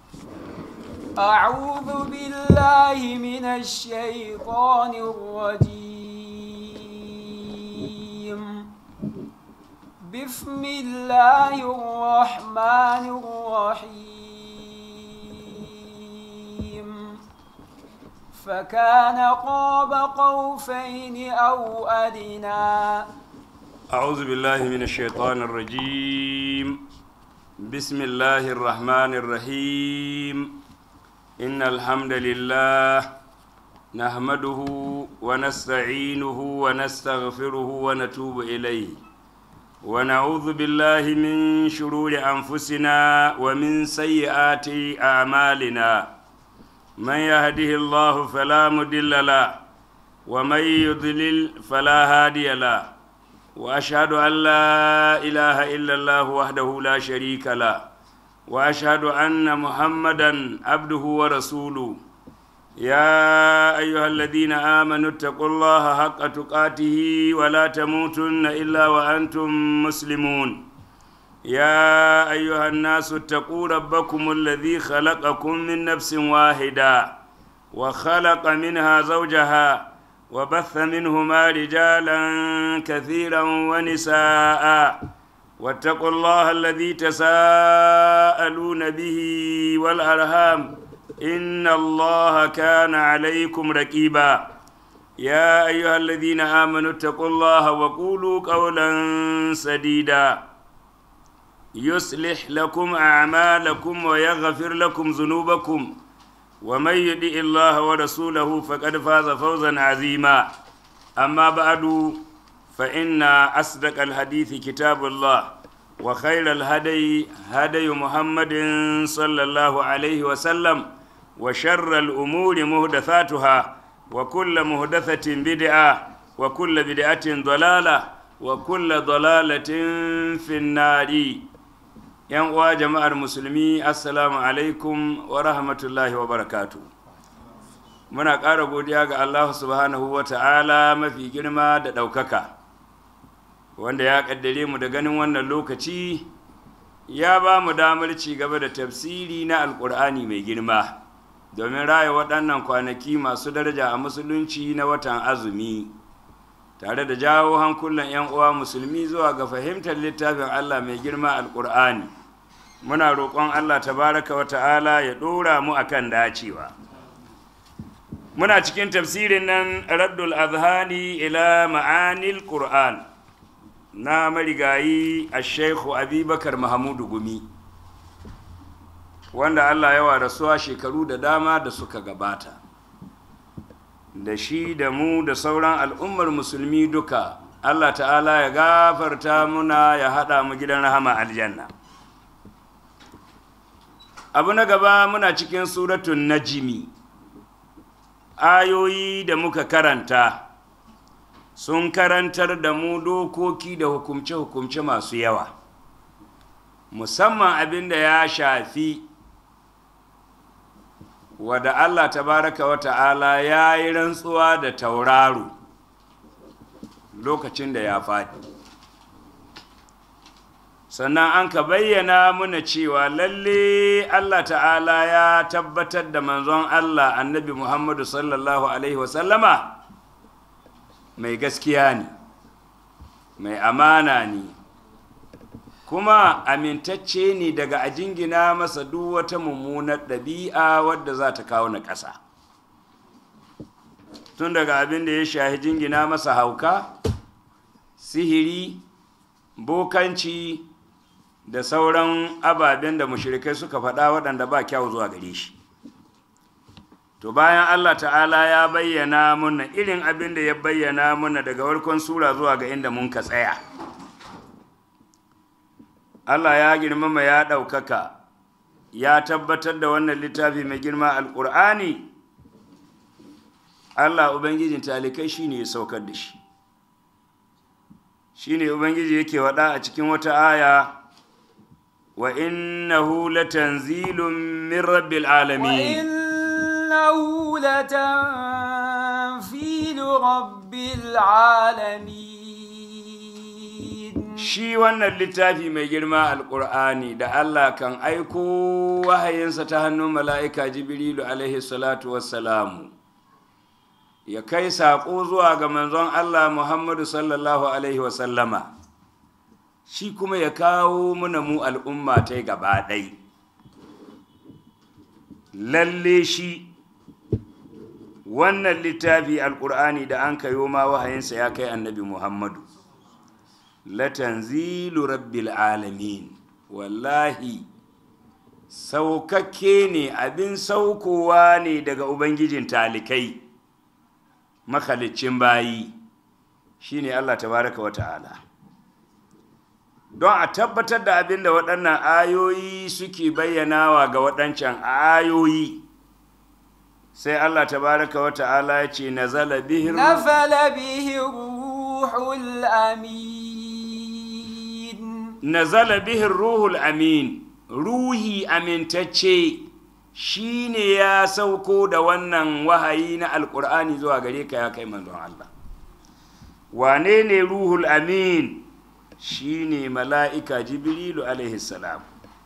أعوذ بالله من الشيطان الرجيم بسم الله الرحمن الرحيم فكان قاب قوسين أو أدنى أعوذ بالله من الشيطان الرجيم بسم الله الرحمن الرحيم إن الحمد لله نحمده ونستعينه ونستغفره ونتوب إليه ونعوذ بالله من شرور أنفسنا ومن سيئات أعمالنا من يهده الله فلا مضل له ومن يضلل فلا هادي له واشهد ان لا اله الا الله وحده لا شريك له واشهد ان محمدا عبده ورسوله يا ايها الذين امنوا اتقوا الله حق تقاته ولا تموتن الا وانتم مسلمون يا ايها الناس اتقوا ربكم الذي خلقكم من نفس واحده وخلق منها زوجها وبث منهما رجالا كثيرا ونساء واتقوا الله الذي تساءلون به والارham ان الله كان عليكم رقيبا يا ايها الذين امنوا اتقوا الله وقولوا قولا سديدا يصلح لكم اعمالكم ويغفر لكم ذنوبكم ومن يطع الله ورسوله فقد فاز فوزا عظيما أما بعد فإن أصدق الحديث كتاب الله وخير الهدي هدي محمد صلى الله عليه وسلم وشر الأمور مهدثاتها وكل مهدثة بدعة وكل بدعة ضلالة وكل ضلالة في النار yan uwa jama'ar musulmi assalamu alaikum wa rahmatullahi wa barakatu muna ƙara godiya ga allahu subhanahu wa ta'ala mafi girma da ɗaukaka wanda ya ƙaddare mu da ganin wannan lokaci ya ba mu damar ci gaba da tafsiri na alƙur'ani mai girma domin raya waɗannan kwanaki masu daraja a musulunci na watan azumi tare da jawo hankulan 'yan uwa musulmi zuwa ga fahimtar littafin Allah mai girma alƙur'ani muna roƙon Allah tabaraka wa ta'ala ya ɗora mu akan dacewa muna cikin tafsirin nan raddul azhani ila ma'anil qur'an na marigayi a shaikhu abubakar mahamudu gumi wanda Allah yawa rasuwa shekaru da dama da suka gabata da shi da mu da sauran al'ummar musulmi duka Allah ta'ala ya gafarta muna ya haɗa mu gidan rahama aljanna abu na gaba muna cikin suratun najimi ayoyi da muka karanta sun karantar da mu dokoki da hukumce-hukumce masu yawa musamman abin da ya shafi wadda Allah tabaraka wa ta'ala ya yi rantsuwa da tauraro lokacin da ya faɗi sannan an ka bayyana muna cewa lalle Allah ta'ala ya tabbatar da manzon Allah annabi Muhammadu sallallahu Alaihi wasallama mai gaskiya ne mai amana ne kuma amintacce ne daga a jingina masa duk wata mummunar ɗabi'a wadda za ta kawo na ƙasa tun daga abin da ya shahi jingina masa hauka sihiri bokanci da sauran ababen da mushrikai suka faɗa waɗanda ba kyau zuwa gare shi to bayan allah ta'ala ya bayyana muna irin abin da ya bayyana muna daga warkon sura zuwa ga inda mun ka tsaya allah ya girmama ya ɗaukaka ya tabbatar da wannan littafi mai girma alƙur'ani allah ubangijin talikai shine ya saukar da shi shine ubangiji yake waɗa a cikin wata aya wa innahu latanzilun min rabbil alamin وإنه لتنزيل رب العالمين shi wannan littafi mai girma alƙur'ani da Allah kan aiko wahayinsa ta hannun mala'ika jibrilu alaihi salatu wassalamu ya kai saƙo zuwa ga manzon Allah Muhammadu sallallahu alaihi wasallama shi kuma ya kawo muna mu al'umma ta gaba ɗai lalle shi wannan littafi alƙur'ani da an kayo ma wahayinsa ya kai annabi Muhammadu latanzilu rabbil alamin wallahi saukakke ne abin saukowa ne daga ubangijin talikai makalicin bayi shine Allah tabaraka wa ta'ala don a tabbatar da abin da waɗannan ayoyi suke bayyanawa ga waɗancan ayoyi sai Allah tabaraka wa ta'ala ya ce nazala bihi نزل به الروح الأمين nazala bihin ruhul amin ruhi amintacce shine ya sauko da wannan wahayi na alkur'ani zuwa gare ka ya kai manzon Allah wane ne ruhul amin shine mala'ika jibrilu alaihi salam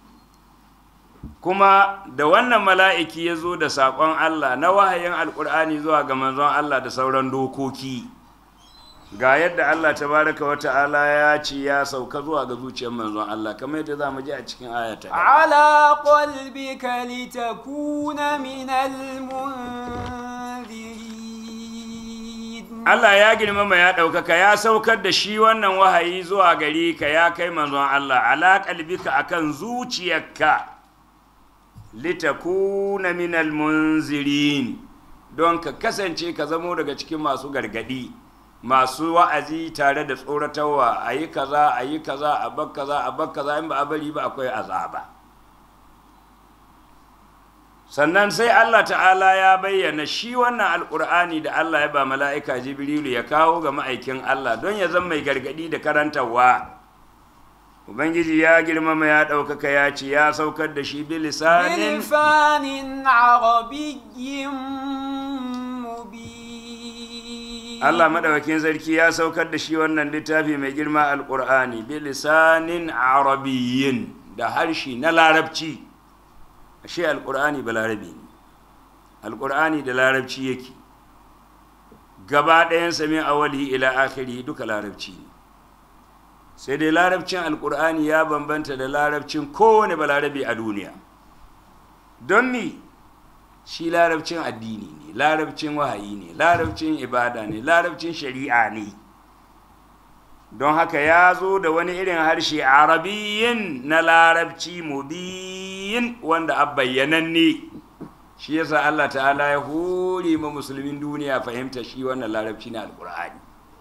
kuma da wannan mala'iki ya zo da saƙon Allah na wahayin alkur'ani zuwa ga manzon Allah da sauran dokoki ga yadda Allah tabaraka wa ta'ala ya ce ya sauka zuwa ga zuciyar manzon Allah kamar yadda za mu ji a cikin ayata على قلبك لتكون من المنذرين Allah ya girmama ya ɗaukaka ya saukar da shi wannan wahayi zuwa gari ka ya kai manzon Allah ala qalbika akan zuciyarka litakuna minal munzirin don ka kasance ka zamo daga cikin masu gargadi masu wa'azi tare da tsoratarwa a yi kaza a yi kaza a bar kaza a bar kaza in ba a bari ba akwai azaba sannan sai Allah ta'ala ya bayyana shi wannan alkur'ani da Allah ya ba mala'ika jibrilu ya kawo ga ma'aikin Allah don ya zama mai gargadi da karantarwa ubangiji ya girmama ya ɗaukaka ya ce ya saukar da shi bilisanin بلسان عربي مبين Allah maɗaukakin sarki ya saukar da shi wannan littafi mai girma alƙur'ani bilisanin arabiyyin da harshe na larabci ashe alƙur'ani ba larabi ne alƙur'ani da larabci yake gaba ɗayan sami awali ila akhiri duka larabci ne sai dai larabcin alƙur'ani ya bambanta da larabcin kowane balarabe a duniya don mi shi larabcin addini ne larabcin wahayi ne larabcin ibada ne larabcin shari'a ne don haka ya zo da wani irin harshe arabiyyin na larabci mubiyin wanda a bayyananne shi yasa Allah ta'ala ya hore ma musulmin duniya fahimta shi wannan larabci na alkur'ani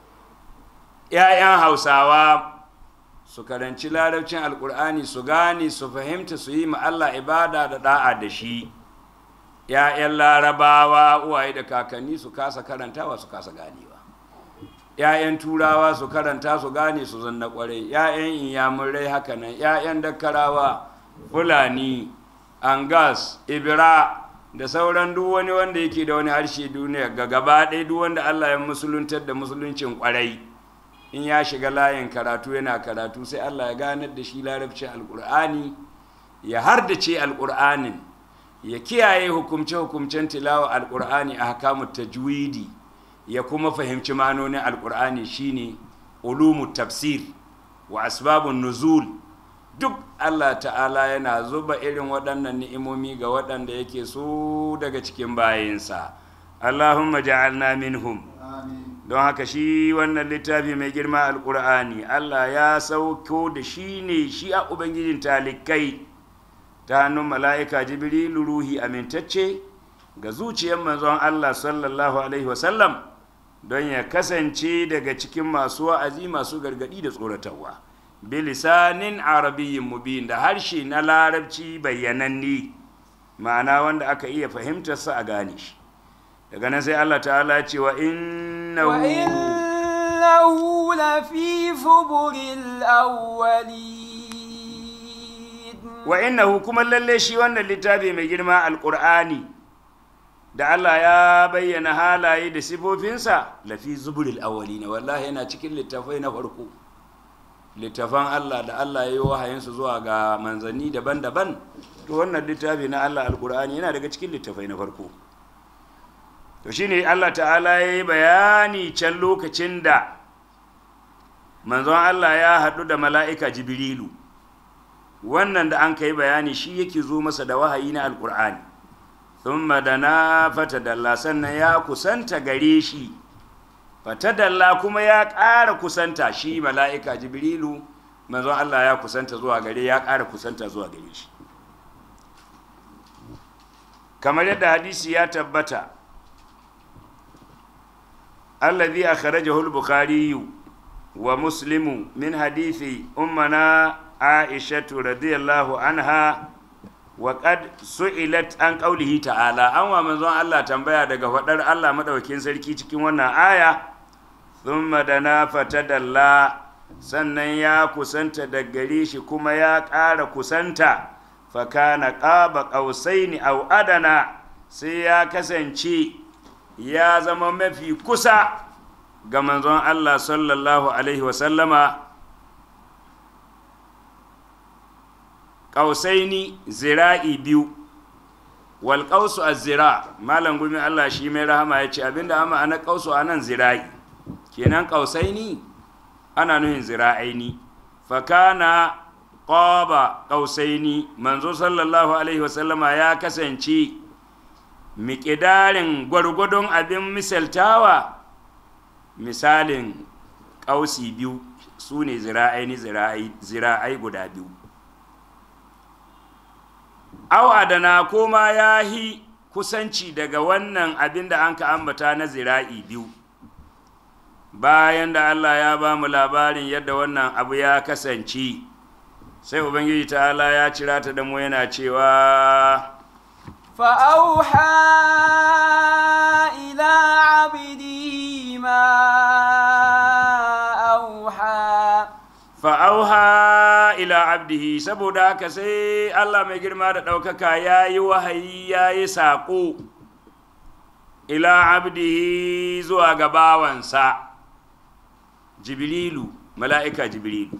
‘ya'yan hausawa su karanci larabcin alkur'ani su gane su fahimta su yi ma Allah ibada da da'a da shi ‘ya'yan larabawa uwaye da kakanni su kasa karantawa su kasa ganewa ‘ya'yan turawa su karanta su gane su zanna kwarai ‘ya'yan inyamurai haka nan ‘ya'yan dakkarawa fulani angas ibira da sauran duk wani wanda yake da wani harshe duniya ga gaba ɗaya duk wanda allah ya musuluntar da musuluncin kwarai in ya shiga layin karatu yana karatu sai allah ya ganar da shi larabcin alkur'ani ya hardace alkur'anin ya kiyaye hukumce-hukumcen tilawa alkur'ani a hakamu tajwidi ya kuma fahimci manonin alkur'ani shine ulumu tafsir wa asbabun nuzul duk allah ta'ala yana zuba irin waɗannan ni'imomi ga waɗanda yake so daga cikin bayinsa allahumma ja'alna minhum don haka shi wannan littafi mai girma alkur'ani allah ya sauko da shi ne shi a ubangijin talikai ta hannun mala'ika jibrilu ruhi amintacce ga zuciyar manzon Allah sallallahu Alaihi wasallam don ya kasance daga cikin masu wa'azi masu gargadi da tsoratarwa bilisanin arabiyyin mubin da harshe na larabci bayyananni ma'ana wanda aka iya fahimtarsa a gane shi daga nan sai Allah ta'ala ce wa innahu وإنه لفي زبر الأولين wa innahu kuma lalle shi wannan littafi mai girma alqur'ani da Allah ya bayyana halaye da sifofinsa lafi zuburil awwalina wallahi yana cikin littafai na farko littafan Allah da Allah ya yi wahayinsu zuwa ga manzanni daban-daban to wannan littafi na Allah alkur'ani yana daga cikin littafai na farko to shine Allah ta'ala ya yi bayani can lokacin da manzon Allah ya haɗu da mala'ika jibrilu wannan da an kai bayani shi yake zo masa da wahayi na alkur'ani thumma dana fatadalla sannan ya kusanta gare shi fatadalla kuma ya ƙara kusanta shi mala'ika jibrilu manzon Allah ya kusanta zuwa gare ya ƙara kusanta zuwa gare shi kamar yadda hadisi ya tabbata allazi akhrajahu al-bukhari wa muslimu min hadithi ummana aishatu radiyallahu anha wa qad su'ilat an qawlihi ta'ala an wa manzon Allah tambaya daga fadar Allah madaukakin sarki cikin wannan aya thumma dana fatadalla sannan ya kusanta da gare shi kuma ya ƙara kusanta fakana ƙaba ƙausaini au adana sai ya kasance ya zama mafi kusa ga manzon Allah sallallahu alaihi wasallama ƙausaini zira'i biyu wal ƙausu a zira malam gumi Allah shi mai rahama ya ce abinda ama ana ƙausu a nan zira'i kenan ƙausaini ana nuhin zira'aini fakana ƙoba ƙausaini manzo sallallahu alaihi wasallama ya kasance miƙidarin gwargwadon abin misaltawa misalin ƙausi biyu su ne zira'aini zira'ai guda biyu au adana ko ma ya yi kusanci daga wannan abin da an ka ambata na zira'i biyu bayan da Allah ya ba mu labarin yadda wannan abu ya kasance sai ubangiji ta'ala ya cira ta da mu yana cewa فأوحى إلى عبده ما أوحى fa'auha ila abdihi saboda haka sai Allah mai girma da ɗaukaka ya yi wahayi ya yi saƙo ila abdihi zuwa ga bawansa jibrilu mala'ika jibrilu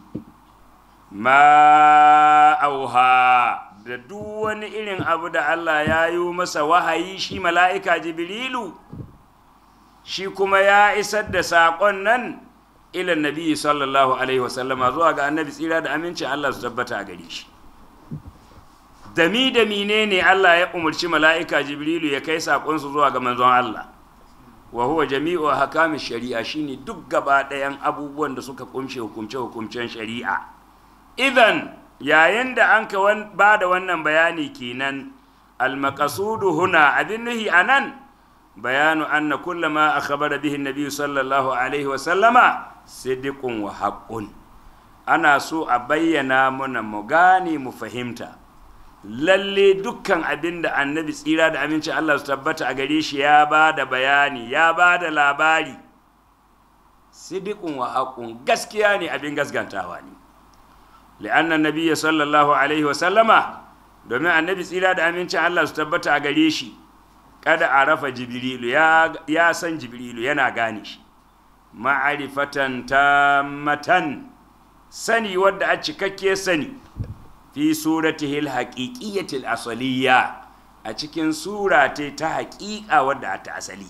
ma auha da duk wani irin abu da Allah ya yi masa wahayi shi mala'ika jibrilu shi kuma ya isar da saƙon nan ilan nabi sallallahu alaihi wasallama zuwa ga annabi tsira da amincin Allah su tabbata a gare shi dami da mine ne Allah ya umarci mala'ika jibrilu ya kai saƙonsu zuwa ga manzon Allah wa huwa jami'u hakami shari'a shine duk gaba ɗayan abubuwan da suka kumshe hukumce hukumcen shari'a idan yayin da an ka ba da wannan bayani kenan almakasudu huna abin nuhi anan bayanu anna kullama akhbara bihi nabi sallallahu alaihi wa sallama siddiqun wa haqqun ana so a bayyana mana mu gane mu fahimta lalle dukkan abin da annabi tsira da aminci Allah su tabbata a gare shi ya ba da bayani ya ba da labari siddiqun wa haqqun gaskiya ne abin gaskantawa ne li'anna nabiyya sallallahu alaihi wa sallama domin annabi tsira da amincin Allah su tabbata a gare shi kada a rafa jibrilu ya, ya san jibrilu yana gane shi ma'arifatan matan sani wadda a cikakke sani fi suratihil haqiqiyyatil asaliya a cikin sura ta haƙiƙa wadda ta asali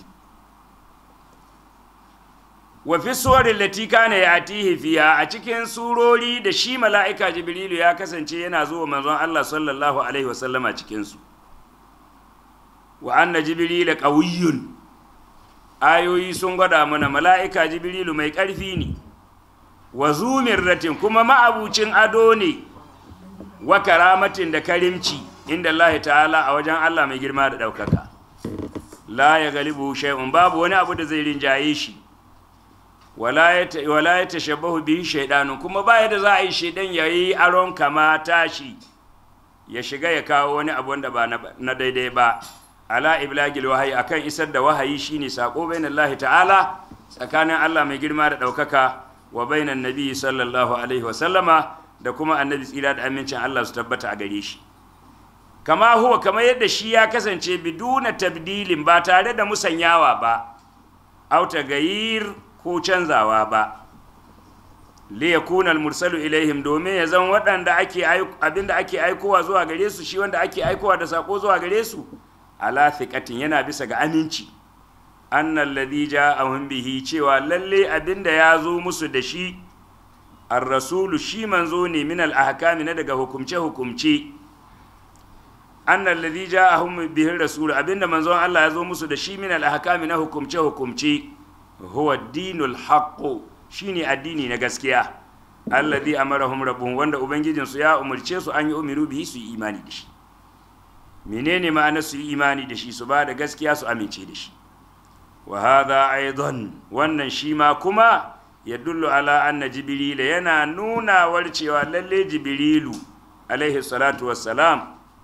wa fi suwarin lati kana yatihi fiha a cikin surori da shi mala'ika jibrilu ya kasance yana zuwa manzon Allah sallallahu alaihi wasallama cikin su wa anna jibrila qawiyyun ayoyi sun gwada mana mala'ika jibrilu mai ƙarfi ne wa zumirratin kuma ma'abucin ado ne wa karamatin da karimci inda Allah ta'ala a wajen Allah mai girma da ɗaukaka la ya galibu shay'un babu wani abu da zai rinjaye shi wala ya tashabbahu bihi shaidanu kuma baya da za a yi shaidan ya yi aron kama tashi ya shiga ya kawo wani abu wanda ba na daidai ba ala iblagil wahayi akan isar da wahayi shine sako bainan Allah ta'ala tsakanin Allah mai girma da ɗaukaka wa bainan nabi sallallahu alaihi wa sallama da kuma annabi tsira da amincin Allah su tabbata a gare shi kama huwa kamar yadda shi ya kasance biduna tabdilin ba tare da musanyawa ba au gayir ko canzawa ba li yakuna mursalu ilaihim domin ya zan waɗanda ake abinda ake aikowa zuwa gare su shi wanda ake aikowa da sako zuwa gare su ala thiqatin yana bisa ga aminci annal ladhi ja'ahum bihi cewa lalle abinda ya zo musu da shi ar-rasulu shi manzo ne min al-ahkami na daga hukumce hukumce annal ladhi ja'ahum bihi ar-rasul abinda manzon Allah ya zo musu da shi min al-ahkami na hukumce hukumce huwa dinul haqq shine addini na gaskiya alladhi amarahum rabbuhum wanda ubangijin su ya umurce su an yi umiru bihi su yi imani da shi menene ma'anar su yi imani da shi su ba da gaskiya su amince da shi wa hadha aidan wannan shi ma kuma yadullu ala anna jibril yana nuna cewa lalle jibrilu alaihi salatu wassalam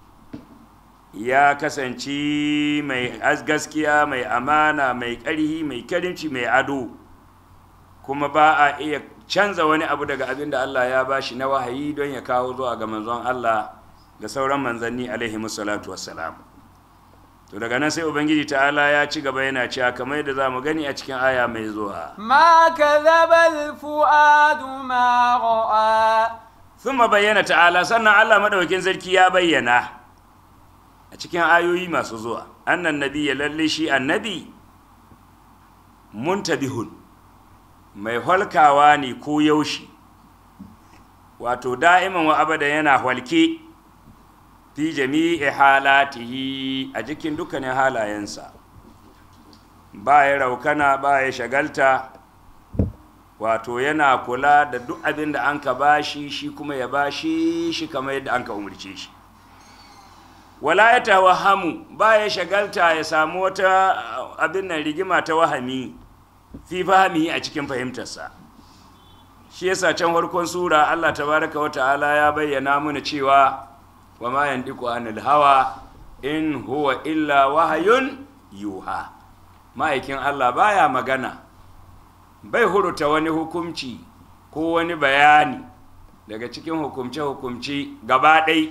ya kasance mai gaskiya mai amana mai ƙarhi mai karimci mai ado kuma ba a iya canza wani abu daga abin da Allah ya bashi na wahayi don ya kawo zuwa ga manzon Allah ga sauran manzanni alaihi salatu wassalam to daga nan sai ubangiji ta'ala ya ci gaba yana cewa kamar yadda za mu gani a cikin aya mai zuwa ما كذب الفؤاد ما رأى sun bayyana ta'ala sannan Allah madaukakin sarki ya bayyana a cikin ayoyi masu zuwa annan nabi ya lalle shi annabi muntabihun mai halkawa ne ko yaushe wato da'iman wa abada yana halke fi jami'i halatihi a jikin dukkanin halayensa ba ya raukana ba ya shagalta wato yana kula da duk abin da an ka bashi shi kuma ya bashi shi kamar yadda an ka umarce shi wala ya tawahamu ba ya shagalta ya samu wata abin nan rigima ta wahami fi fahimi a cikin fahimtarsa shi yasa can farkon sura Allah tabaraka wa ta'ala ya bayyana mana cewa wa ma yandiku anil hawa in huwa illa wahayun yuha ma'aikin Allah baya magana bai huruta wani hukumci ko wani bayani daga cikin hukumce-hukumce gaba ɗai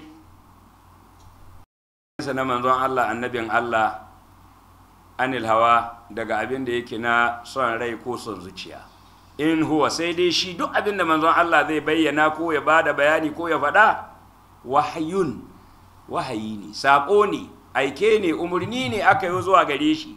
na manzon Allah annabin Allah anil hawa daga abin da yake na son rai ko son zuciya in huwa sai dai shi duk abin da manzon Allah zai bayyana ko ya bada bayani ko ya faɗa wahayun wahayi ne saƙo ne aike ne umarni ne aka yi zuwa gare shi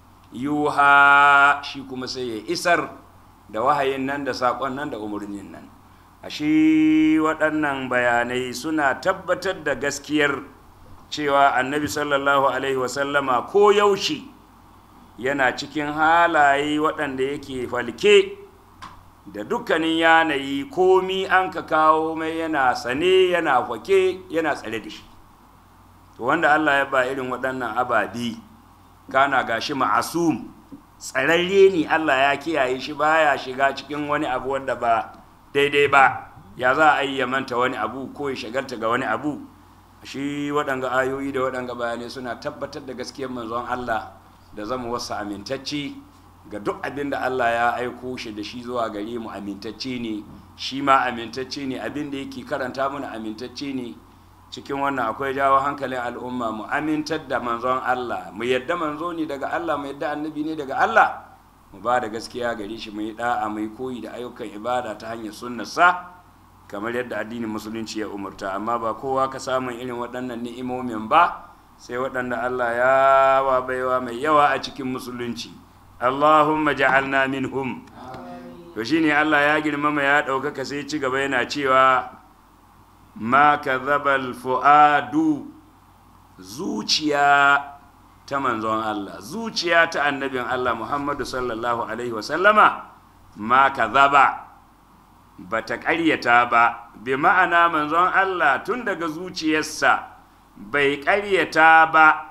yuha shi kuma sai ya isar da wahayin nan da saƙon nan da umarnin nan a shi waɗannan bayanai suna tabbatar da gaskiyar cewa annabi sallallahu alaihi wasallama ko yaushe yana cikin halaye waɗanda yake falke da dukkanin yanayi komi an ka kawo mai yana sane yana fake yana tsare da shi to wanda allah ya ba irin waɗannan ababi kana gashi ma'asum tsararre ne allah ya kiyaye shi baya shiga cikin wani abu wanda ba daidai ba ya za a yi ya manta wani abu ko ya shagalta ga wani abu shi waɗanga ayoyi da waɗanga bayanai suna tabbatar da gaskiyar manzon allah da zama wasu amintacci ga duk abin da Allah ya aiko shi da shi zuwa gare mu amintacce ne shi ma amintacce ne abin da yake karanta mana amintacce ne cikin wannan akwai jawo hankalin al'umma mu amintar da manzon Allah mu yadda manzo ne daga Allah mu yadda annabi ne daga Allah mu ba da gaskiya gare shi mu yi da'a mu yi koyi da ayyukan ibada ta hanyar sunnarsa kamar yadda addinin musulunci ya umurta amma ba kowa ka samun irin waɗannan ni'imomin ba sai waɗanda Allah ya wa baiwa mai yawa a cikin musulunci Allahumma ja'alna minhum to shine Allah ya girmama ya ɗaukaka sai ci gaba yana cewa ma kadhabal fuadu zuciya ta manzon Allah zuciya ta annabin Allah Muhammadu sallallahu alaihi wa sallama ma kadhaba bata ƙaryata ba bi ma'ana manzon Allah tun daga zuciyarsa bai ƙaryata ba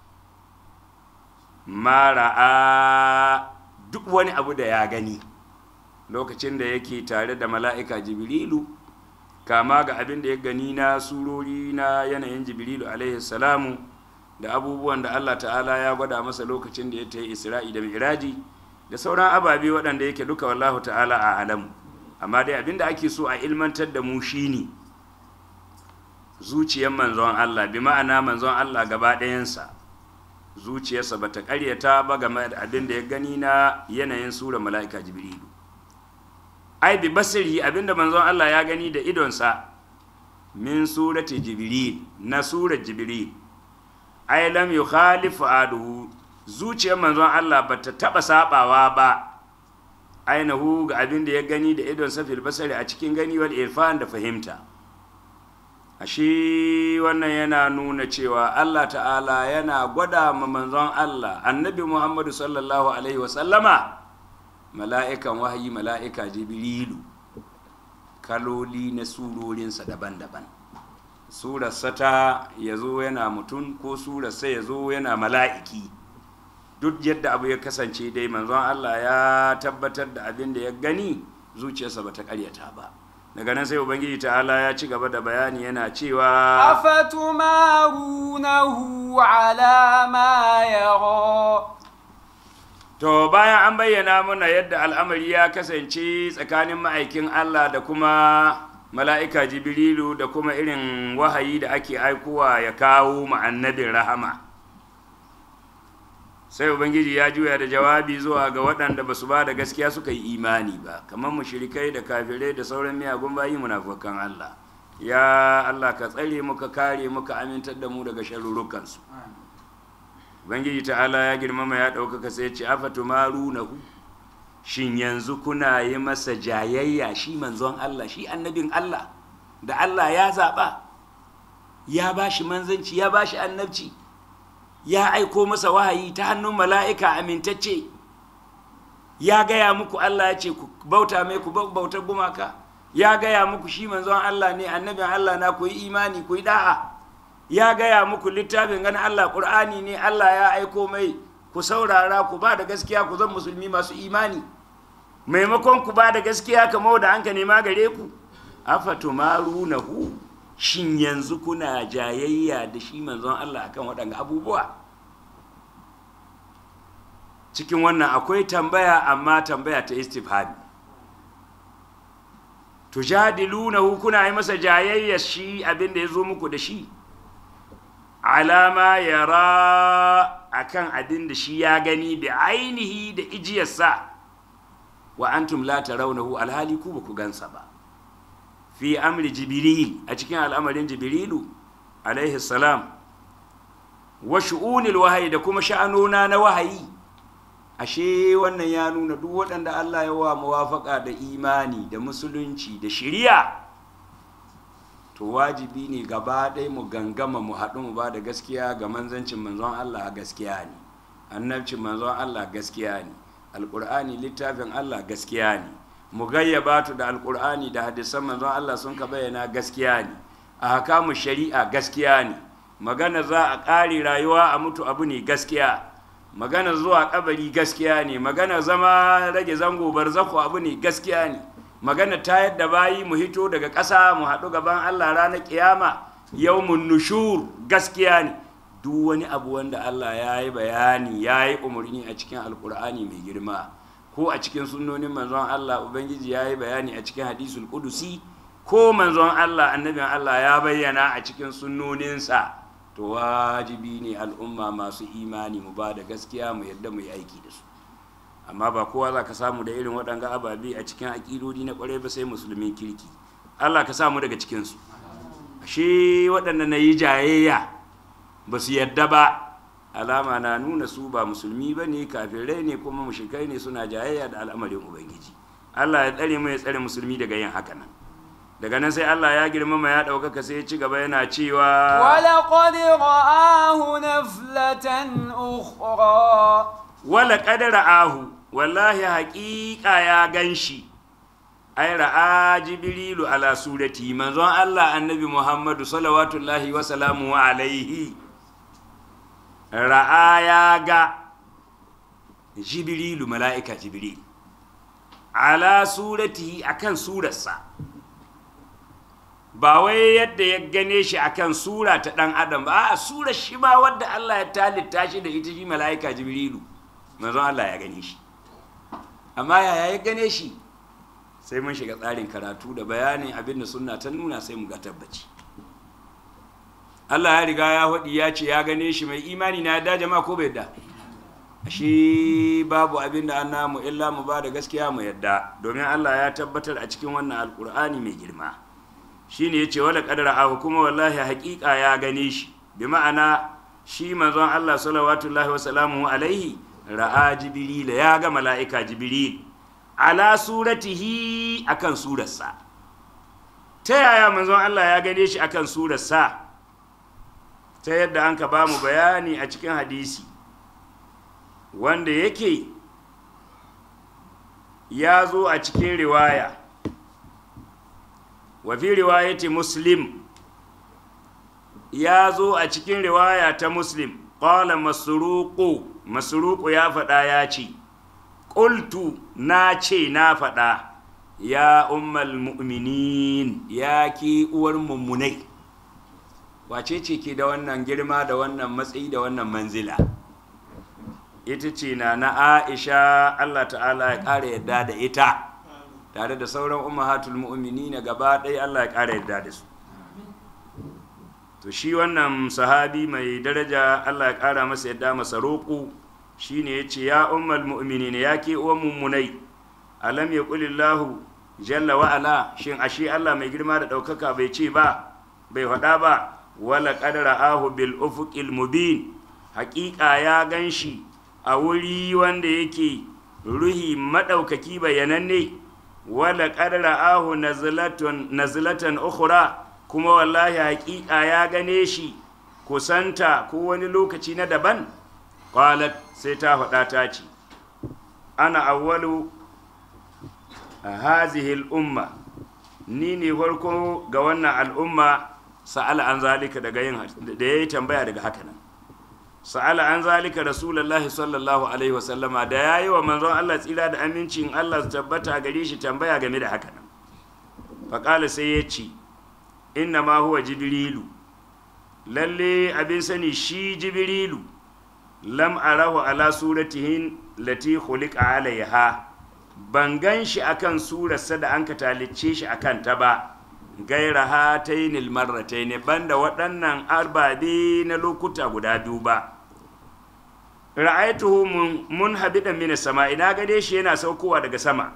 mara'a duk wani abu da ya gani lokacin da yake tare da mala'ika jibrilu kama ga abin da ya gani na surori na yanayin jibrilu alaihi salamu da abubuwan da allah ta'ala ya gwada masa lokacin da ya ta yi isra'i da mi'raji da sauran ababe waɗanda yake duka wallahu ta'ala a alamu amma dai abin da ake so a ilmantar da mu shine zuciyar manzon allah bi ma'ana manzon allah gaba ɗayansa zuciyarsa ba ta karyata ba game da abin da ya gani na yanayin sura mala'ika jibrilu ai bi basiri abinda manzon Allah ya gani da idonsa min surati jibril na surat jibril ai lam yukhalifu aduhu zuciyar manzon Allah bata taba sabawa ba ainihu ga abin da ya gani da idon safil basari a cikin gani wal irfan da fahimta ashe wannan yana nuna cewa Allah ta'ala yana gwada ma manzon Allah annabi Muhammadu sallallahu alaihi wasallama mala'ikan wahayi mala'ika jibrilu kaloli na surorinsa daban-daban surarsa ta ya zo yana mutum ko surarsa ya zo yana mala'iki duk yadda abu ya kasance dai manzon Allah ya tabbatar da abin da ya gani zuciyarsa ba ta karyata ba daga nan sai ubangiji ta'ala ya ci gaba da bayani yana cewa afatumarunahu ala ma yara to bayan an bayyana mana yadda al'amari ya kasance tsakanin ma'aikin Allah da kuma mala'ika jibrilu da kuma irin wahayi da ake aikowa ya kawo ma'annabin rahama sai ubangiji ya juya da jawabi zuwa ga waɗanda ba su ba da gaskiya suka yi imani ba kamar mushrikai da kafirai da sauran miyagun bayi munafukan Allah ya Allah ka tsare muka kare muka amintar da mu daga sharurrukansu ubangiji ta'ala ya girmama ya ɗaukaka sai ce afatu marunahu shin yanzu kuna yi masa jayayya shi manzon Allah shi annabin Allah da Allah ya zaɓa ya ba shi manzanci ya ba shi annabci ya aiko masa wahayi ta hannun mala'ika amintacce ya gaya muku Allah ya ce ku bauta mai ku bautar gumaka ya gaya muku shi manzon Allah ne annabin Allah na ku yi imani ku yi da'a ya gaya muku littafin ganin Allah ƙur'ani ne Allah ya aiko mai ku saurara ku ba da gaskiya ku zan musulmi masu imani maimakon ku ba da gaskiya kamar da an ka nema gare ku afatumarunahu shin yanzu kuna jayayya da shi manzon Allah akan waɗanga abubuwa cikin wannan akwai tambaya amma tambaya ta istifhami tujadilunahu kuna yi masa jayayya shi abin da ya zo muku da shi alama yara akan abin da shi ya gani da ainihi da ijiyarsa wa antum la tarawnahu alhali ku ba ku gansa ba fi amri jibril a cikin al'amarin jibrilu alaihi salam wa shu'unil wahayi da kuma sha'anona na wahayi ashe wannan ya nuna duk waɗanda Allah ya wa muwafaka da imani da musulunci da shiriya to wajibi ne gaba ɗaya mu gangama mu haɗu mu ba da gaskiya ga manzancin manzon Allah gaskiya ne annabcin manzon Allah gaskiya ne alƙur'ani littafin Allah gaskiya ne mu gayyaba da alƙur'ani da hadisan manzon Allah sun ka bayyana gaskiya ne a hakamu shari'a gaskiya ne magana za a ƙare rayuwa a mutu abu ne gaskiya magana zuwa kabari gaskiya ne magana zama rage zango barzako abu ne gaskiya ne magana ta yadda bayi mu hito daga ƙasa mu haɗu gaban Allah ranar ƙiyama yawmun nushur gaskiya ne duk wani abu wanda Allah ya yi bayani ya yi umarni a cikin alkur'ani mai girma ko a cikin sunnonin manzon Allah ubangiji ya yi bayani a cikin hadisul kudusi ko manzon Allah annabin Allah ya bayyana a cikin sunnoninsa to wajibi ne al'umma masu imani mu ba da gaskiya mu yadda mu yi aiki da su amma ba kowa za ka samu da irin waɗanga ababe a cikin aƙidodi na ƙwarai ba sai musulmin kirki allah ka samu daga cikinsu ashe waɗanda na yi jayayya ba su yadda ba alama na nuna su ba musulmi ba ne kafirai ne kuma mushrikai ne suna jayayya da al'amarin ubangiji allah ya tsare mu ya tsare musulmi daga yin haka nan daga nan sai allah ya girmama ya ɗaukaka sai ya ci gaba yana cewa ولقد رآه نفلة أخرى wala ƙadara ahu wallahi haƙiƙa ya gan shi ai ra'a jibrilu ala surati manzon Allah annabi Muhammadu salawatullahi wa salamu alaihi ra'a ya ga jibrilu mala'ika jibril ala surati akan surarsa ba wai yadda ya gane shi akan sura ta ɗan adam ba a sura shi ma wadda Allah ya talitta shi da ita shi mala'ika jibrilu manzon Allah ya gane shi amma yaya ya gane shi sai mun shiga tsarin karatu da bayanin abin da sunna ta nuna sai mu ga tabbaci Allah ya riga ya faɗi ya ce ya gane shi mai imani na yadda jama'a ko bai yadda shi babu abin da an namu illa mu ba da gaskiya mu yadda domin Allah ya tabbatar a cikin wannan alkur'ani mai girma shine yace wala qadara ahu kuma wallahi haƙiƙa ya gane shi bi ma'ana shi manzon Allah sallallahu wa salamu alaihi ra'a jibril ya ga mala'ika jibril ala suratihi akan surarsa ta yaya manzon Allah ya gane shi akan surarsa ta yadda an ka ba mu bayani a cikin hadisi wanda yake ya zo a cikin riwaya wa fi riwayati muslim ya zo a cikin riwaya ta muslim qala masruqu masruqu ya faɗa ya ce qultu na ce na faɗa ya ummal mu'minin ya ki uwar mummunai wace ce ke da wannan girma da wannan matsayi da wannan manzila ita ce na na aisha allah ta'ala ya ƙara yadda da ita tare da sauran ummahatul mu'mini na gaba ɗaya allah ya ƙara yadda da su to shi wannan sahabi mai daraja allah ya ƙara masa yadda masa roƙo shine ya ce ya ummal mu'mini ya ke uwan mummunai alam ya ƙulillahu jalla wa'ala shin ashe allah mai girma da ɗaukaka bai ce ba bai faɗa ba wala ƙadara ahu bil ufuqil mubin haƙiƙa ya gan shi a wuri wanda yake ruhi maɗaukaki bayananne wala ƙadara ahu nazilatan ukhra kuma wallahi haƙiƙa ya gane shi kusanta ko wani lokaci na daban qalat sai ta faɗa ta ce ana awwalu hazihi al'umma ni ne farko ga wannan al'umma sa'ala an zalika daga yin da yayi tambaya daga haka nan sa'ala an zalika rasulullahi sallallahu alaihi wasallama da ya yi wa manzon Allah tsira da amincin Allah su tabbata gare shi tambaya game da haka nan faƙala sai ya ce inna ma huwa jibrilu lalle abin sani shi jibrilu lam arahu ala suratihin lati khuliqa alaiha ban gan shi akan surarsa da an ka talicce shi akan ta ba gaira hatainil marrataini banda waɗannan arbabe na lokuta guda biyu ba ra'aytuhu mun habidan min sama ina gade shi yana saukowa daga sama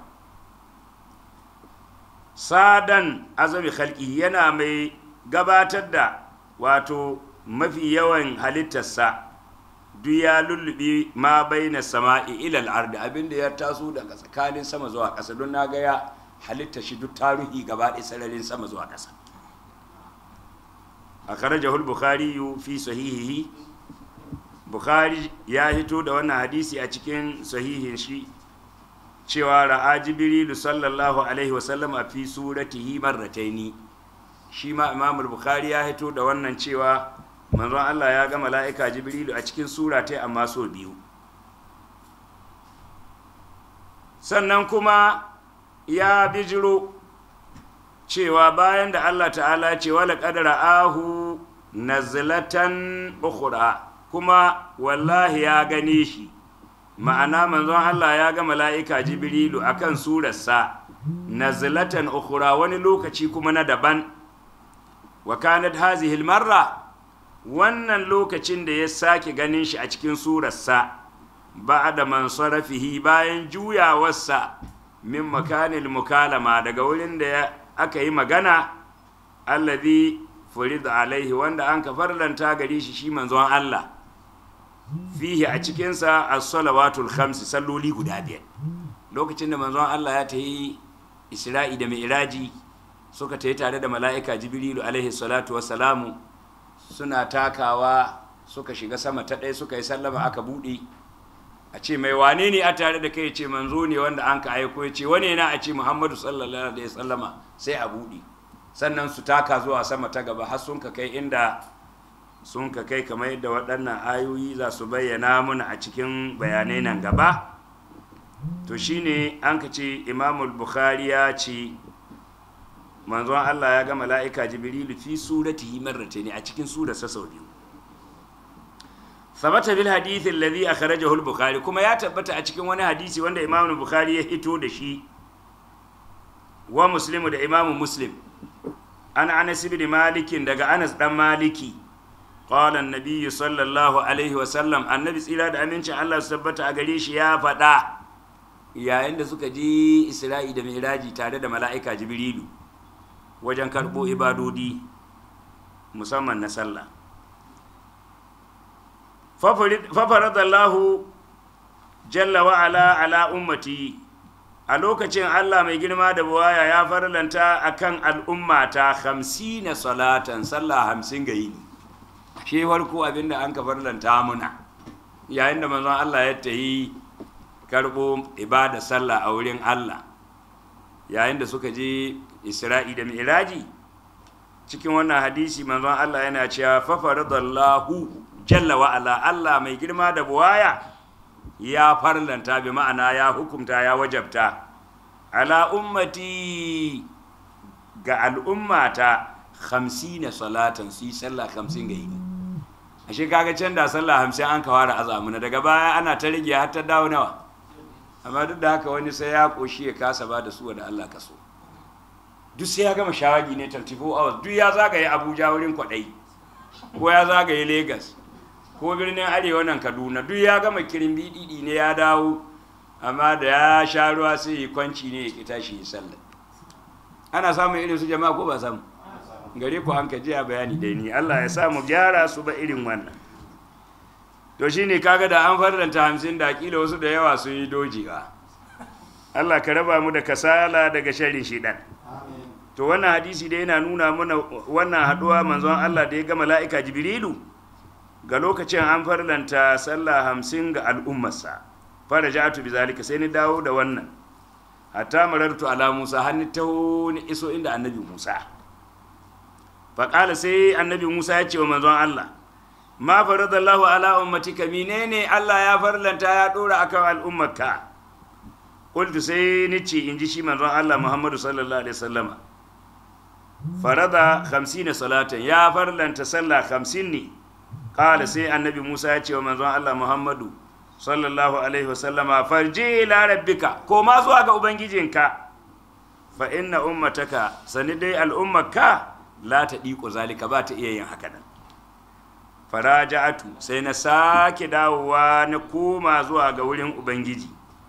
sadan azami khalqi yana mai gabatar da wato mafi yawan halittarsa duk ya lullubi ma baina sama'i ilal ardi abinda ya taso daga tsakanin sama zuwa ƙasa don na ga ya halitta shi duk tarihi gaba ɗaya sararin sama zuwa ƙasa a karajahul bukhari fi sahihihi bukhari ya hito da wannan hadisi a cikin sahihin shi cewa ra'a jibrilu sallallahu alaihi wasallam a fi suratihi marrataini shi ma imam bukhari ya hito da wannan cewa manzon Allah ya ga mala'ika jibrilu a cikin sura ta amma so biyu sannan kuma ya bijiro cewa bayan da Allah ta'ala ce wala qadara ahu nazlatan ukhra kuma wallahi ya gane shi ma'ana manzon Allah ya ga mala'ika jibrilu akan surarsa nazlatan ukhra wani lokaci kuma na daban wa kanat hazihi marra wannan lokacin da ya sake ganin shi a cikin surarsa ba'da man sarafihi bayan juyawarsa min makanil mukalama daga wurin da aka yi magana allazi furida alaihi wanda an ka farlanta gare shi shi manzon Allah fihi a cikinsa as-salawatul khams salloli guda biyar lokacin da manzon Allah ya ta yi isra'i da mi'raji suka ta yi tare da mala'ika jibrilu alaihi salatu wassalamu suna takawa suka shiga sama ta ɗaya suka yi sallama aka buɗe a ce mai wane ne a tare da kai ce manzo ne wanda an ka aiko ya ce wane na a ce muhammadu sallallahu alaihi sallama sai a buɗe sannan su taka zuwa sama ta gaba har sun ka kai inda sun ka kai kamar yadda waɗannan ayoyi za su bayyana mana a cikin bayanai nan gaba to shine an ka ce imamul bukhari ya ce manzon allah ya ga mala'ika jibrilu fi suratihi marratayn a cikin surarsa sau biyu sabata bil hadith alladhi akhrajahu al-bukhari kuma ya tabbata a cikin wani hadisi wanda imamu bukhari ya hito da shi wa muslimu da imamu muslim an anas ibn malikin daga anas dan maliki qala an-nabiy sallallahu alaihi wa sallam annabi tsira da amincin Allah su tabbata a gare shi ya faɗa yayin da suka je Isra'i da Mi'raji tare da mala'ika Jibrilu wajen karɓo ibadodi musamman na sallah fafaradallahu jalla wa ala ala ummati a lokacin Allah mai girma da buwaya ya farlanta akan al'ummata hamsina salatan sallah hamsin ga yini shi farko abinda an ka farlanta muna yayin da manzon Allah ya tayi karbo ibada sallah a wurin Allah yayin da suka je Isra'i da Mi'raji cikin wannan hadisi manzon Allah yana cewa fafaradallahu jalla wa ala Allah mai girma da buwaya ya farlanta bi ma'ana ya hukumta ya wajabta ala ummati ga al'ummata hamsina salatan su yi sallah hamsin ga yini ashe kaga can da sallah hamsin an kawara azamuna daga baya ana ta rage har ta dawo nawa amma duk da haka wani sai ya koshi ya kasa ba da su da Allah ka so duk sai ya gama shawagi ne 34 hours duk ya zagaye Abuja wurin kwadai ko ya zagaye Lagos ko birnin arewa nan kaduna duk ya gama kirin bididi ne ya dawo amma da ya sha ruwa sai yi kwanci ne ya ki tashi ya sallah ana samun irin su jama'a ko ba samu gare ku an kaji a bayani dai ni Allah ya samu gyara su ba irin wannan to shine kaga da an farlanta hamsin da kila wasu da yawa sun yi dojewa Allah ka raba mu da kasala daga sharrin shidan to wannan hadisi dai yana nuna mana wannan haduwa manzon Allah da ya ga mala'ika jibrilu ga lokacin an farlanta sallah hamsin ga al'ummarsa fara ja'atu bi zalika sai ni dawo da wannan hatta marartu ala musa har ni taho ni iso inda annabi musa faƙala sai annabi musa ya ce wa manzon allah ma faradallahu ala ummatika menene allah ya farlanta ya ɗora akan al'ummarka qultu sai ni ce in ji shi manzon allah muhammadu sallallahu alaihi wasallama farada 50 salatan ya farlanta sallah 50 ne kala sai annabi musa ya ce wa manzon allah muhammadu sallallahu alaihi wasallama farji ila rabbika ko ma zuwa ga ubangijinka fa inna ummataka sani dai al'ummarka la ta ɗiƙo zalika ba ta iya yin haka nan faraja'atu sai na sake dawowa na koma zuwa ga wurin ubangiji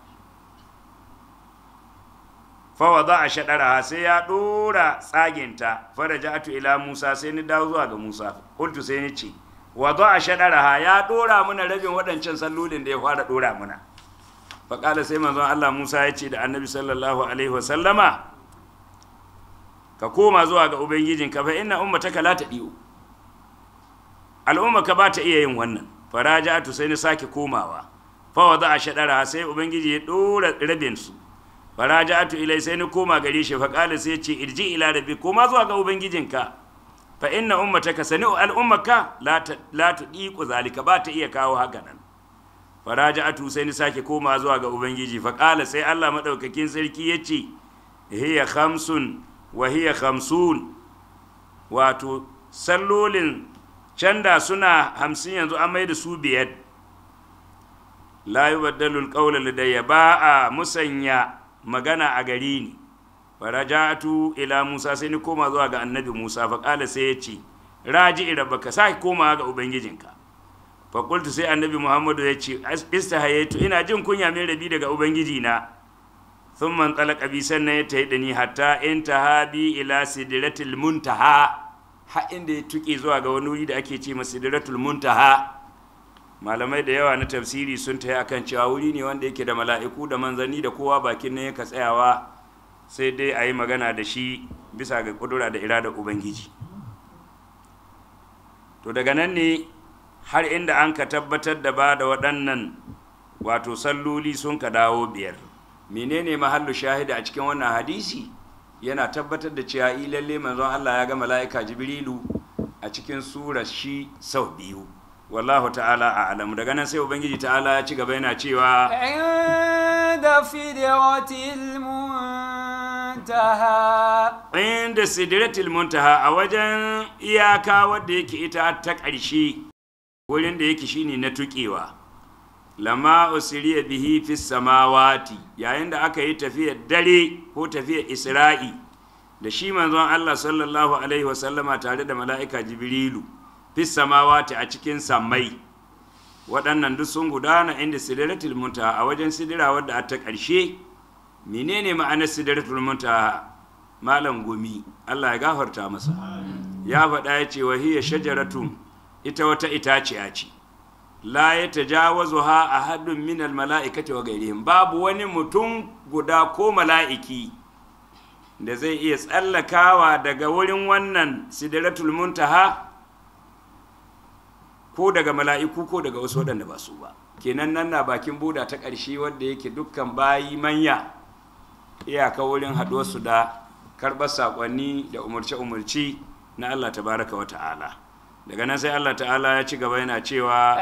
fawa za a shaɗara sai ya ɗora tsaginta faraja'atu ila musa sai ni dawo zuwa ga musa kultu sai ni ce wa za a shaɗara ya ɗora muna rabin waɗancan sallolin da ya fara ɗora muna faƙala sai manzon allah musa ya ce da annabi sallallahu alaihi wasallama ka koma zuwa ga ubangijinka fa inna ummataka la tadiu al'umma ka ba ta iya yin wannan faraja'atu sai ni sake komawa fa wada a shadara sai ubangiji ya dora rabin su faraja'atu ilai sai ni koma gare shi fa qala sai ce irji ila rabbi koma zuwa ga ubangijinka fa inna ummataka sani'u al'ummaka la ta la tudiqu zalika ba ta iya kawo haka nan faraja'atu sai ni sake koma zuwa ga ubangiji fa qala sai Allah madaukakin sarki yace hiya khamsun wa hiya khamsun wato sallolin canda suna hamsin yanzu an mai da su biyar la yi baddalul ƙaunar ladayya ba a musanya magana a gari ni farajatu ila musa sai ni koma zuwa ga annabi musa faƙala sai ya ce raji ira baka sa koma ga ubangijinka faƙultu sai annabi muhammadu ya ce istahayaitu ina jin kunya mai rabi daga ubangijina sun man tsalaka bi sannan ya tayi da ni hatta in ta bi ila sidratul muntaha ha inda ya tuƙe zuwa ga wani wuri da ake ce masa sidratul muntaha malamai da yawa na tafsiri sun tayi akan cewa wuri ne wanda yake da mala'iku da manzanni da kowa bakin nan yaka tsayawa sai dai a yi magana da shi bisa ga kudura da irada ubangiji to daga nan ne har inda an ka tabbatar da ba da waɗannan wato salloli sun ka dawo biyar menene mahallu shahida a cikin wannan hadisi yana tabbatar da cewa i lalle manzon Allah ya ga mala'ika Jibrilu a cikin surar shi sau biyu wallahu ta'ala a alamu daga nan sai ubangiji ta'ala ya ci gaba yana cewa inda sidratil muntaha inda sidratil muntaha a wajen iyaka wadda yake ita ta ƙarshe wurin da yake shine na tuƙewa lama usiriya bihi fi samawati yayin da aka yi tafiyar dare ko tafiyar isra'i da shi manzon Allah sallallahu alaihi wasallama tare da mala'ika jibrilu fis samawati a cikin sammai waɗannan duk sun gudana inda sidratul muntaha a wajen sidira wadda a ta ƙarshe menene ma'anar sidratul muntaha malam gumi Allah ya gafarta masa ya faɗa ya ce wahiya shajaratun ita wata itaciya ce la ya tajawazu ha a haddun minal mala'ikati wa gairihim babu wani mutum guda ko mala'iki da zai iya tsallakawa daga wurin wannan sidratul muntaha ko daga mala'iku ko daga wasu waɗanda ba su ba kenan nan na bakin buda ta ƙarshe wadda yake dukkan bayi manya iyaka wurin haɗuwarsu da karɓar saƙonni da umarce-umarci na Allah tabaraka wa ta'ala daga nan sai Allah ta'ala ya ci gaba yana cewa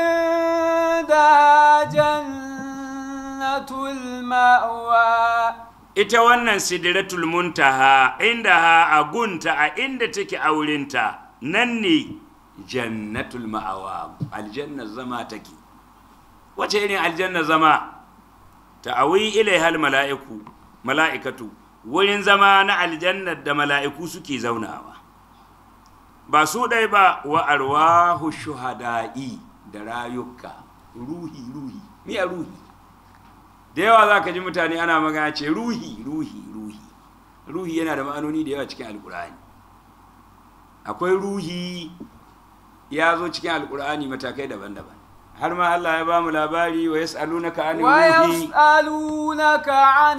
عندها جنة المأوى ita wannan sidratul muntaha inda ha a gunta a inda take a wurinta nan ne jannatul ma'awa aljannar zama take wace irin aljannar zama ta'awi ilaihal mala'iku mala'ikatu wurin zama na aljannar da mala'iku suke zaunawa ba su ɗai ba wa arwahu shuhada'i da rayuka ruhi ruhi miya ruhi da yawa za ka ji mutane ana magana ce ruhi ruhi ruhi ruhi yana da ma'anoni da yawa cikin alkur'ani akwai ruhi ya zo cikin alkur'ani matakai daban-daban har ma Allah ya ba mu labari wa yas'alunaka anir ruhi ويسألونك عن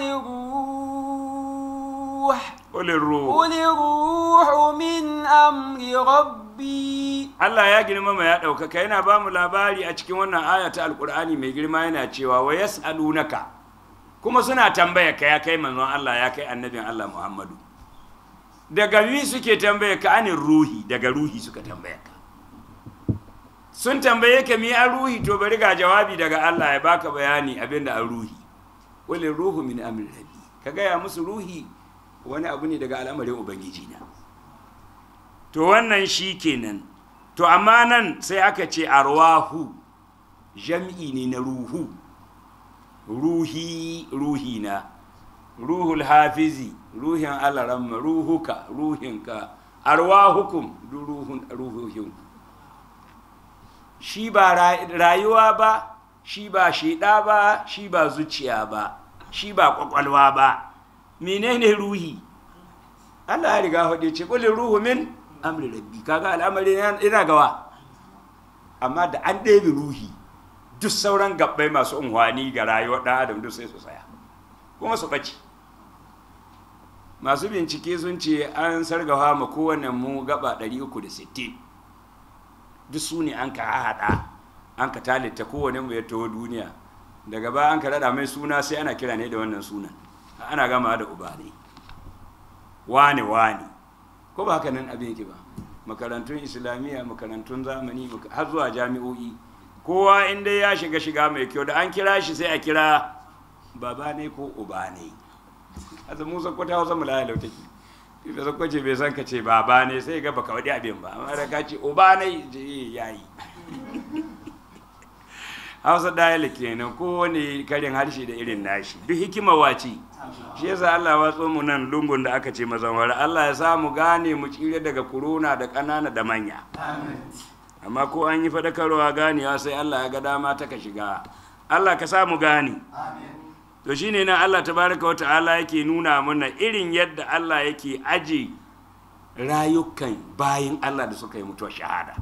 الروح qul ruh قل الروح من أمر ربي Allah ya girmama ya ɗaukaka yana ba mu labari a cikin wannan aya ta alkur'ani mai girma yana cewa wa yas'alunaka kuma suna tambaya ka ya kai manzon Allah ya kai annabin Allah Muhammadu daga mi suke tambaya ka anin ruhi daga ruhi suka tambaya ka sun tambaye ka mi an ruhi to bari ga jawabi daga Allah ya baka bayani abinda an ruhi wani ruhu min amri rabbi ka gaya musu ruhi wani abu ne daga al'amarin ubangiji na to wannan shi kenan to amma nan sai aka ce arwahu jam'i ne na ruhu ruhi ruhina ruhul hafizi ruhin alaramma ruhuka ruhinka arwahukum du ruhun ruhuhin shi ba ra- rayuwa ba shi ba shida ba shi ba zuciya ba shi ba kwakwalwa ba menene ruhi Allah ya riga faɗi ce kulli ruhu min amri rabbi kaga al'amari yana ina gawa amma da an ɗebe ruhi duk sauran gabbai masu unhwani ga rayuwar ɗan adam duk sai su tsaya kuma su ɓace masu bincike sun ce an sargawa ma kowane mu gaba 360 duk su ne an ka haɗa an ka talita kowane mu ya taho duniya daga baya an ka rada mai suna sai ana kira ne da wannan sunan ana gama da uba ne wane wane ko ba haka nan abin yake ba makarantun islamiyya makarantun zamani maka- har zuwa jami'o'i kowa inda ya shiga shiga mai kyau da an kira shi sai a kira baba ne ko uba ne a zama musa kwata hausa mulaya lautaki da zakwace bai san ka ce baba ne sai ga baka wadi abin ba amma da ka ce uba ne je yayi hausa dayala kenan kowane karin harshe da irin nashi duk hikima wace shi yasa Allah ya watso mu nan lungun da aka ce mazanwar Allah ya sa mu gane mu tsire daga corona da ƙanana da manya amma ko an yi fadakarwa ganewa sai Allah ya ga dama ta ka shiga Allah ka sa mu gane to shine nan Allah tabaraka wata'ala yake nuna mana irin yadda Allah yake aje rayukan bayin Allah da suka yi mutuwar shahada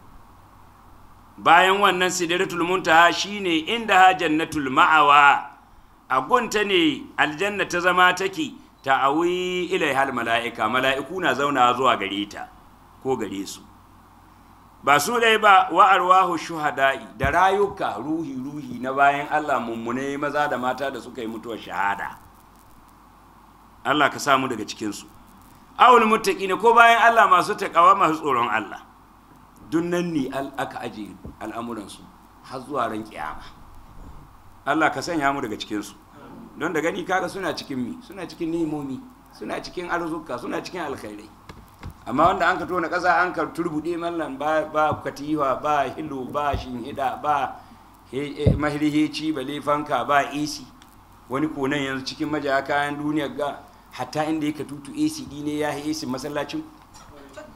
bayan wannan sidratul muntaha shine inda ha jannatul ma'awa a gunta ne aljanna ta zama take ta'awi ilaihal mala'ika mala'iku na zauna zuwa gare ta ko gare su ba su dai ba wa arwahu shuhada'i da rayuka ruhi ruhi na bayan Allah mummune maza da mata da suka yi mutuwar shahada Allah ka samu daga cikin su awul muttaqina ko bayan Allah masu takawa masu tsoron Allah duk nan ne al- aka aje al'amuransu har zuwa ran kiyama Allah ka sanya mu daga cikinsu don da gani kaga suna cikin mi suna cikin nemomi suna cikin arzuka suna cikin alkhairai amma wanda an ka tona ƙasa an ka turbuɗe mallan ba ba katiwa ba hilo ba shinhida ba he- eh, mahirheci bale fanka ba AC wani konan yanzu cikin majaya kayan duniyar ga hatta inda ya ka tutu AC ɗi ne ya yi AC masallacin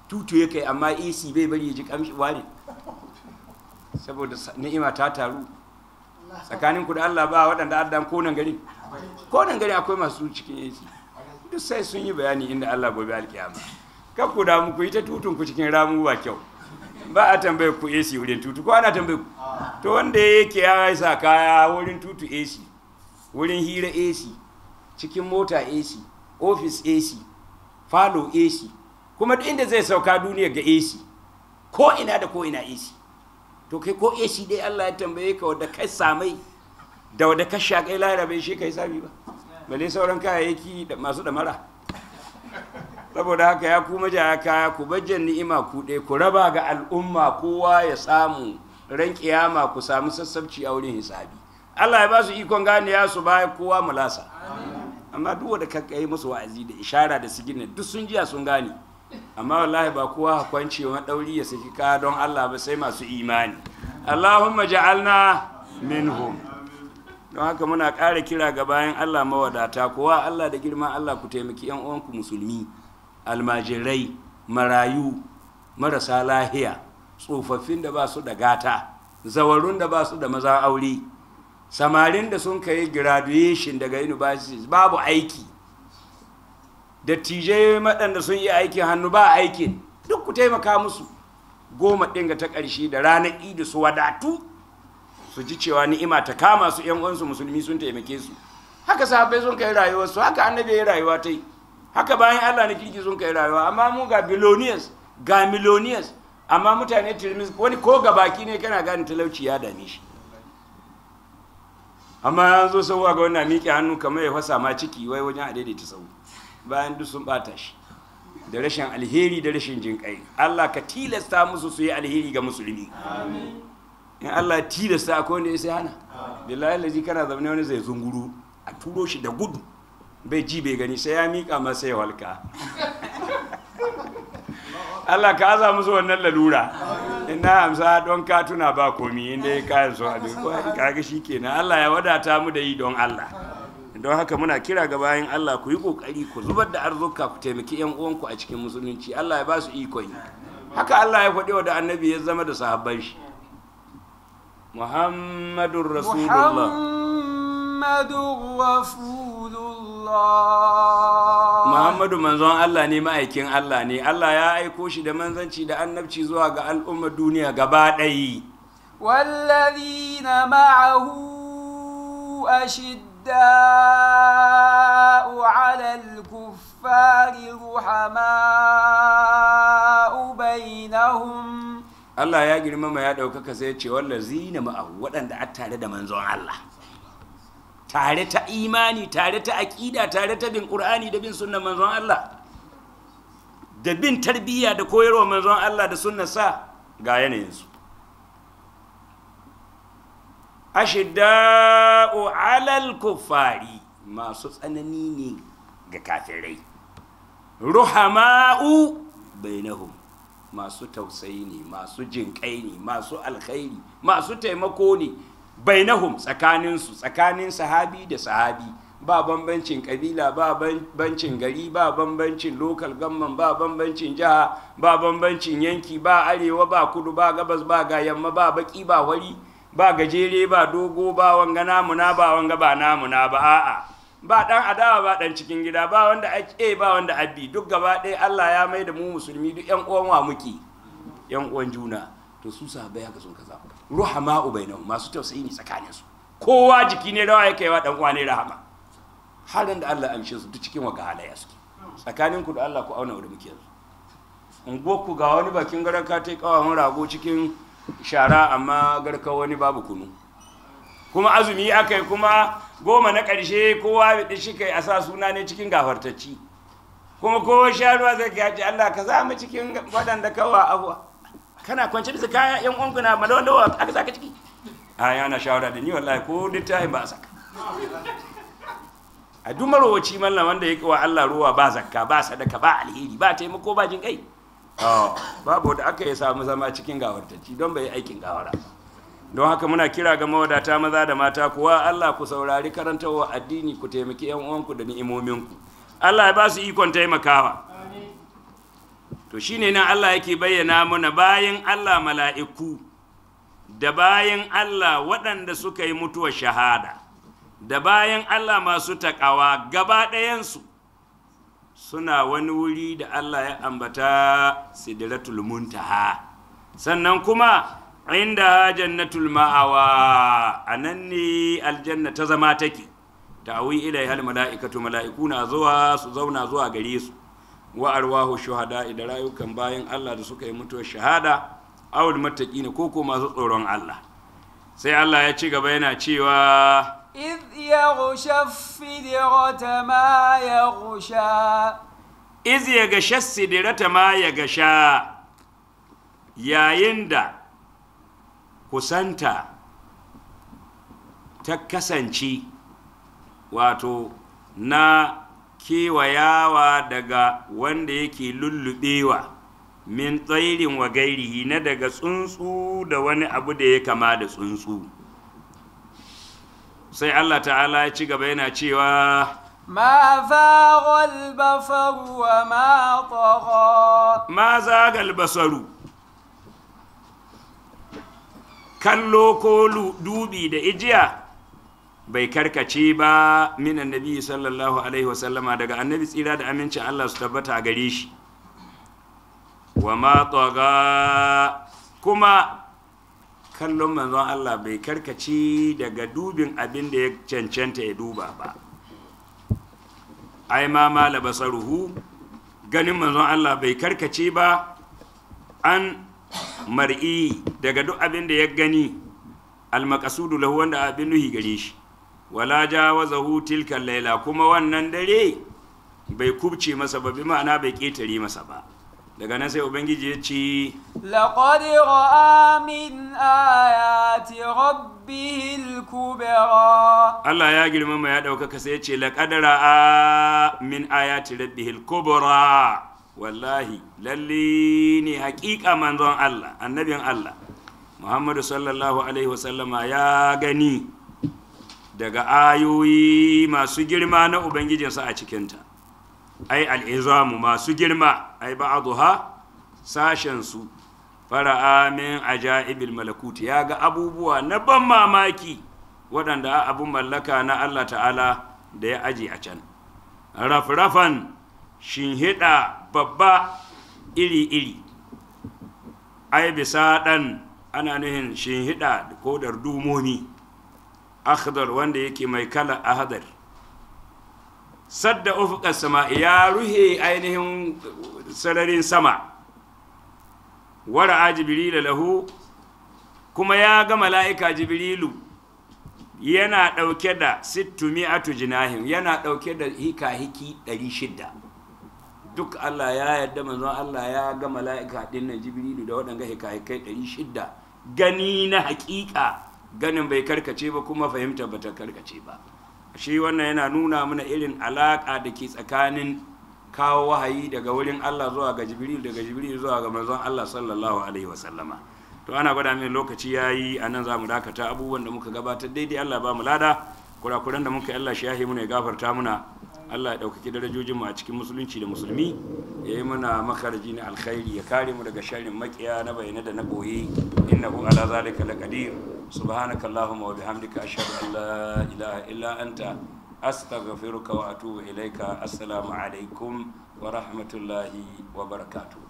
tutu ya kai amma ac bai bari ya ji kamshi wani saboda ni'ima ta taru tsakanin ku da Allah ba waɗanda addan konan gari konan gari akwai masu cikin AC duk sai sun yi bayani inda Allah gobe alkiyama kar ku damu ku yi ta tutun ku cikin ramu ba kyau ba a tambaye ku AC wurin tutu ko ana tambaye ku to wanda yake ya sa kaya wurin tutu AC wurin hira AC cikin mota AC office AC falo AC kuma duk inda zai sauka duniya ga AC ko ina da ko ina AC to kai ko AC dai Allah ya tambaye ka wadda kai samai da wadda ka shaƙai larabe shi kai sami ba bale sauran kayayyaki da masu damara saboda haka ya kuma ja kaya ku bajjan ni'ima ku ɗaya ku raba ga al'umma kowa ya samu ran kiyama ku samu sassabci a wurin hisabi Allah ya ba su ikon gane ya su baya kowa mulasa amma duk wanda ka kai musu wa'azi da ishara da sigina duk sun jiya sun gane amma wallahi ba kowa kwance wa dauri ya saki ka don Allah ba sai masu imani Allahumma ja'alna minhum don haka muna ƙara kira ga bayan Allah mawadata kowa Allah da girman Allah ku taimaki yan uwanku musulmi almajirai marayu marasa lahiya tsofaffin da ba su da gata zawarun da ba su da maza aure samarin da sun kai graduation daga universities babu aiki dattijai waɗanda sun yi aikin hannu ba aikin duk ku taimaka musu goma ɗinga ta ƙarshe da ranar idi su wadatu su ji cewa ni'ima ta kama su yan uwansu musulmi sun taimake su haka sahabbai sun kai rayuwar su haka annabi ya rayuwa ta yi haka bayan Allah na kirki sun kai rayuwa amma mu ga billionaires ga millionaires amma mutane tirmis wani ko ga baki ne kana gane talauci ya dame shi amma an zo sauwa ga wannan miƙe hannu kamar ya fasa ma ciki wai wajen a daidaita sau bayan duk sun bata shi da rashin alheri da rashin jinƙai Allah ka tilasta musu su yi alheri ga musulmi in Allah ya tilasta akwai wanda ya sai hana billahi lazi kana zaune wani zai zunguru a turo shi da gudu bai ji bai gani sai ya miƙa masa ya walka Allah ka aza musu wannan lalura ina amsa don ka tuna ba komi inda ya kayan so abin kaga shi kenan Allah ya wadata mu da yi don Allah don haka muna kira ga bayan Allah ku yi kokari ku zubar da arzuka ku taimaki yan uwanku a cikin musulunci Allah ya ba su ikon yi haka Allah ya faɗi wa da annabi ya zama da sahabban shi Muhammadur Rasulullah Muhammadur Rasulullah Muhammadu manzon Allah ne ma'aikin Allah ne Allah ya aiko shi da manzanci da annabci zuwa ga al'ummar duniya gaba ɗayi والذين معه أشداء على الكفار رحماء بينهم Allah ya girmama ya ɗaukaka sai ce wallazina ma'ahu waɗanda a tare da manzon Allah tare ta imani tare ta aƙida tare ta bin ƙur'ani da bin sunnan manzon Allah da bin tarbiyya da koyarwa manzon Allah da sunnan sa ga yanayinsu ashidda'u alal kuffari masu tsanani ne ga kafirai ruhama'u bainahum masu tausayi ne masu jinƙai ne masu alkhairi masu taimako ne bainahum tsakaninsu tsakanin sahabi da sahabi ba bambancin kabila ba bambancin gari ba bambancin lokal gamman ba bambancin jiha ba bambancin yanki ba arewa ba kudu ba gabas ba ga yamma ba baki ba wari ba gajere ba dogo ba wanga namuna ba wanga ba namuna ba a'a ba dan adawa ba dan cikin gida ba wanda ake ba wanda abbi duk gaba ɗaya Allah ya mai da mu musulmi duk yan uwan wa muke yan uwan juna to su sahabbai haka sun kaza ruhama ubainahum masu tausayi ne tsakanin su kowa jiki ne rawa yake wa dan uwa ne rahama halin da Allah amshe su duk cikin waga halaya suke tsakanin ku da Allah ku auna wanda muke yanzu unguwar ku ga wani bakin garan ka tai kawawan rago cikin shara amma garka wani babu kunu kuma azumi aka yi kuma goma na ƙarshe kowa da shi kai a sa suna ne cikin gafartacci kuma kowa sha ruwa zai gaji Allah ka za mu cikin waɗanda kawa abuwa kana kwance bisa kaya yan uwanku na malawa aka saka ciki a yana shawara da ni wallahi ko littafin ba a saka a duk marowaci mallam wanda ya wa Allah ruwa ba zakka ba sadaka ba alheri ba taimako ba jin kai babu da aka yi samu zama cikin gawartacci don bai aikin gawara don haka muna kira ga mawadata maza da mata kuwa Allah ku saurari karantarwa addini ku taimaki yan uwanku da ni'imominku Allah ya ba su ikon taimakawa to shine nan Allah yake bayyana mana bayan Allah mala'iku da bayan Allah waɗanda suka yi mutuwar shahada da bayan Allah masu taƙawa gaba ɗayansu suna wani wuri da Allah ya ambata sidratul muntaha sannan kuma inda jannatul ma'awa a nan ne aljanna ta zama take ta'awi ilai hal mala'ikatu mala'iku na zuwa su zauna zuwa gare su wa arwahu shuhada da rayukan bayan Allah da suka yi mutuwar shahada awul mattaqina ko ko masu tsoron Allah sai Allah ya ci gaba yana cewa إذ يغشى السدرة ما يغشى iz ya gasha sidirata ma ya gasha yayin da kusanta ta kasance wato na kewayawa daga wanda yake lullubewa min tsairin wa gairihi na daga tsuntsu da wani abu da ya kama da tsuntsu sai allah ta'ala ya ci gaba yana cewa ما زاغ البصر وما طغى ma zagal basaru kallo ko lu- dubi da ijiya bai karkace ba min annabi sallallahu alaihi wasallama daga annabi tsira da amincin Allah su tabbata a gare shi wa ma tsaga kuma kallon manzon Allah bai karkace daga dubin abin da ya cancanta ya duba ba ai ma mala basaruhu ganin manzon Allah bai karkace ba an mar'i daga duk abin da ya gani almakasudu lahu wanda abin nuhi gare shi wala jawazahu tilka laila kuma wannan dare bai kubce masa ba bi ma'ana bai ketare masa ba daga nan sai ubangiji ya ce لقد رأى من آيات ربه الكبرى Allah ya girmama ya ɗaukaka sai ya ce laƙadara a min ayati rabbihil kubra wallahi lalle ne haƙiƙa manzon Allah annabin Allah Muhammadu sallallahu alaihi wasallama ya gani daga ayoyi masu girma na ubangijinsa a cikinta ai al'izamu masu girma ai ba'aduha sashensu fara'a min ajaibil malakut ya ga abubuwa na ban mamaki waɗanda abun mallaka na Allah ta'ala da ya aji a can rafrafan shinhiɗa babba iri-iri ai bisa ɗan ana nuhin shinhiɗa ko dardumomi akhdar wanda yake mai kala ahadar sadda ufuqas sama ya ruhe ainihin sararin sama wara jibrilu lahu kuma ya ga mala'ika jibrilu yana ɗauke da sittu mi'atu jinahim yana ɗauke da hika-hiki ɗari shidda duk Allah ya yarda manzon Allah ya ga mala'ika ɗin nan jibrilu da waɗanga hika-hikai ɗari shidda gani na haƙiƙa ganin bai karkace ba kuma fahimta ba ta karkace ba shi wannan yana nuna mana irin alaƙa da ke tsakanin kawo wahayi daga wurin Allah zuwa ga jibril daga jibril zuwa ga manzon Allah sallallahu alaihi wasallama to ana gwada min lokaci yayi a nan za mu dakata abubuwan da muka gabatar daidai Allah ba mu lada kurakuran da muka yi Allah shi yahi muna ya gafarta muna Allah ya ɗaukaki darajojin mu a cikin musulunci da musulmi ya yi mana makaraji na alkhairi ya kare mu daga sharrin makiya na bayyana da na boye innahu ala zalika laqadir subhanaka allahumma wa bihamdika ashhadu an la ilaha illa anta astaghfiruka wa atubu ilaika assalamu alaikum wa rahmatullahi wa barakatuh